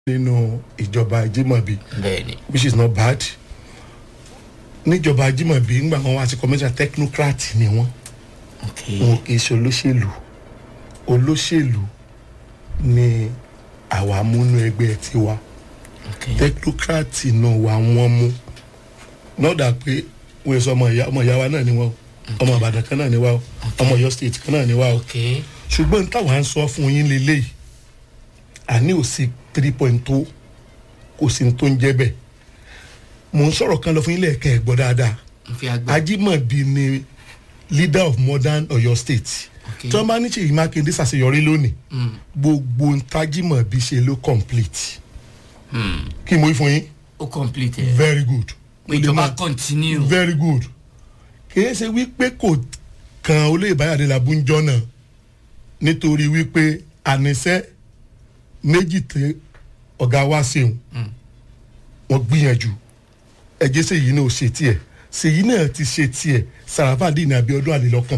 nínú ìjọba Ajímọ̀bí bẹ́ẹ̀ni which is not bad níjọba Ajímọ̀bí ńgbà wọn wá sí commercial technocrat ni wọn ok wọn kì í ṣe olóṣèlú olóṣèlú ni àwa múnú ẹgbẹ́ tiwa ok technocrat náà wà wọ́n mú náà dà pé wọ́n sọ ọmọ ìyá ọmọ ìyá wa náà ni wọ́n o ọmọ Ìbàdàn kan náà ni wá o ọmọ Ọ̀yọ́ state kan náà ni wá o ok ṣùgbọ́n táwa ń sọ fún yín lélẹ́yìí àní ò sí three point two kò sí ní tó ń jẹ́ bẹ́ẹ̀ mò ń sọ̀rọ̀ kan lọ fún yín lẹ́ẹ̀kẹ́ ẹ̀ gbọ́ dáadáa n fi agbá Ajímọ̀bí ni leader of modern Ọ̀yọ́ state ok tí wọ́n bá ní Ṣèyí Mákindé ṣàṣeyọrí lónìí Mm, gbogbo ntájímọ̀bí ṣe ló complete mm. kí mo wí fún yín ó complete ẹ very good pé ìjọba continue very good kìí ṣe wípé kò kan olóyè báyàdé làbújọ náà nítorí wípé àníṣe méjì tí ọ̀gá wa ṣeun wọ́n gbìyànjú ẹ̀jẹ̀ Ṣèyí náà ò ṣe tiẹ̀ Ṣèyí náà ti ṣe tiẹ̀ Sàràfàdì ní Abíọ́dún àlelọ́kàn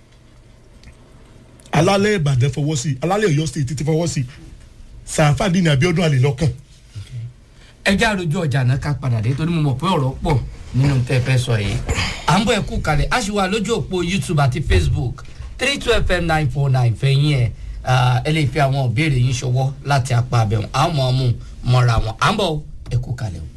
alálẹ̀ Ìbàdàn fọwọ́ sí alálẹ̀ Ọ̀yọ́ state ti fọwọ́ sí Sàràfàdì ní Abíọ́dún àlelọ́kàn ẹ já rojú ọjà náà ká padà dé torí mo mọ̀ pé ọ̀rọ̀ pọ̀ nínú tẹ́ ẹ fẹ́ sọ yìí à ń bọ̀ ẹ kú kalẹ̀ a sì wà lójú òpó YouTube àti Facebook three two fm nine four nine fẹ̀yìn ẹ̀ ẹ lè fi àwọn ìbéèrè yín ṣọwọ́ láti apá abẹ́wọn àwọn ọmọ ọmú mọ́ra wọn à ń bọ̀ ẹ kú kalẹ̀ o.